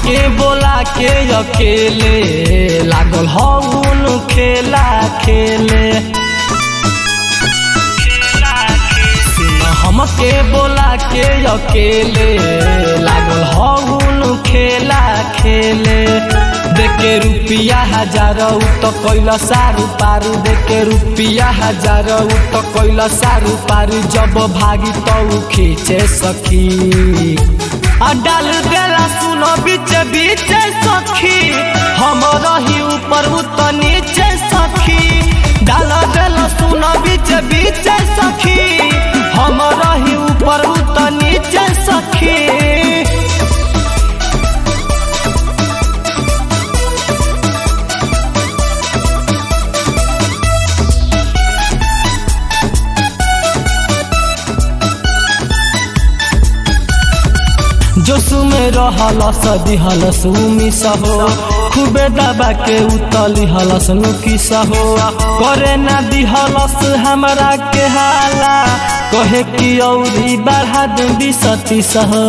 हमके बोला के अकेले लागल हउन खेला खेले सुन हमके बोला के अकेले लागल हउन खेला खेले देखे रुपिया हजार तो कैल सारू पारू देखे रुपिया हजार तो कैल सारू पारू जब भागी तो खींचे सखी आ डाल देला सुनो बीच बीच सखी हम रही ऊपर उत नीचे सखी डाल देला सुनो बीच बीच सखी हम रही ऊपर उत नीचे सखी जोसु में रहल सदी हलस उमी सहो खूबे दबा के उतली हलस नुकी सहो करे ना दिहलस हमरा के हाला कहे कि औरी बढ़ा दूंगी सती सहो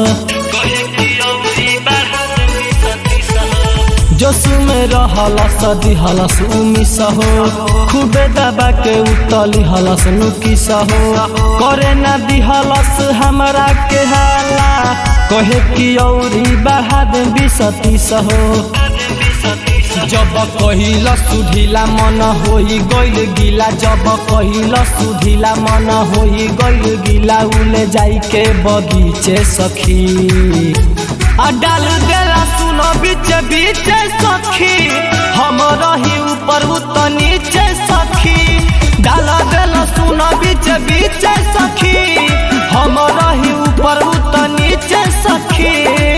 जोसु में रहल सदी हलस उमी सहो खूबे दबा के उतली हलस नुकी सहो करे ना दिहलस हमरा के हाला कहे कि औरी बढ़ा दूंगी सती सहो जब कहिल सुधिला मन होई गइल गिला जब कहिल सुधिला मन होई गइल गिला उले जाई के बगीचे सखी आ डाल देला सुनो बीच बीच सखी हम रही ऊपर उत नीचे सखी डाल देला सुनो बीच बीच सखी हम रही ऊपर उत नीचे सखी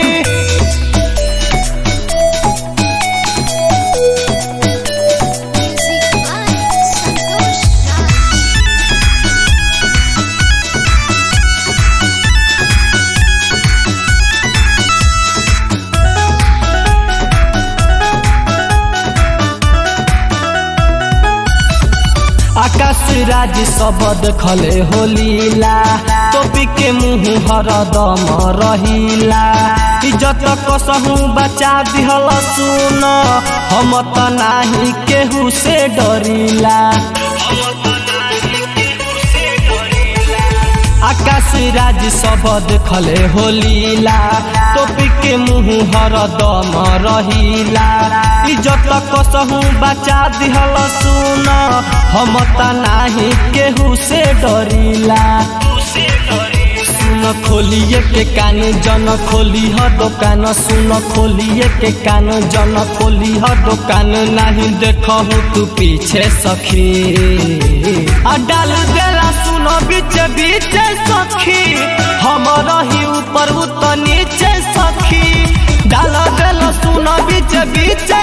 Music by Santosh Raj. आकाश राज सब देखले होलीला टोपी के मुंह हरदम रहिला इज्जत कसहू बचा दिहल सुन हम त नाही केहू से डरिला आकाश राज सब देखले होलीला टोपी के मुंह हरदम रहिला इज्जत कसहू बचा दिहल सुन हम त नाही केहू से डरिला सुन खोलिए के कान जन खोली ह दुकान सुन खोलिए के कान जन खोली ह दुकान नहीं देखहु तू पीछे सखी आ डाल देला सुन बीच बीच सखी हम रही ऊपर उत नीचे सखी डाल देला सुन बीच बीच